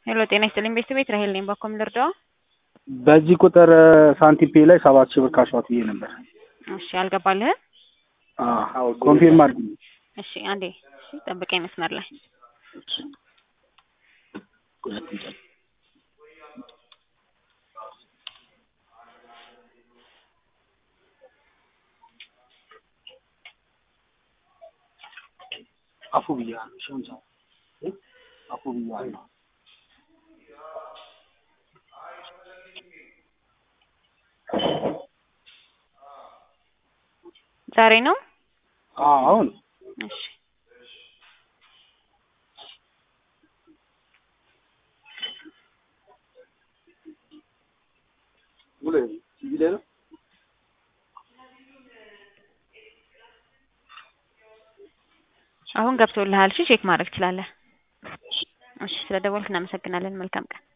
ሄሎ ጤና ይስጥልኝ ቤተሰቤት ራሄል ነኝ። ባኮም ልርዳው? በዚህ ቁጥር ሳንቲም ፔ ላይ ሰባት ሺህ ብር ካሽዋት ብዬ ነበር። እሺ አልገባልህም? አዎ ኮንፊርም አድርግ። እሺ አንዴ እሺ ጠብቀኝ መስመር ላይ አፉ ብያለሁ። ሸምሳ አፉ ብያለሁ። ዛሬ ነው? አዎ አሁን እሺ አሁን ገብቶልሃል። እሺ ቼክ ማድረግ ትችላለህ። እሺ ስለደወልክ እናመሰግናለን። መልካም ቀን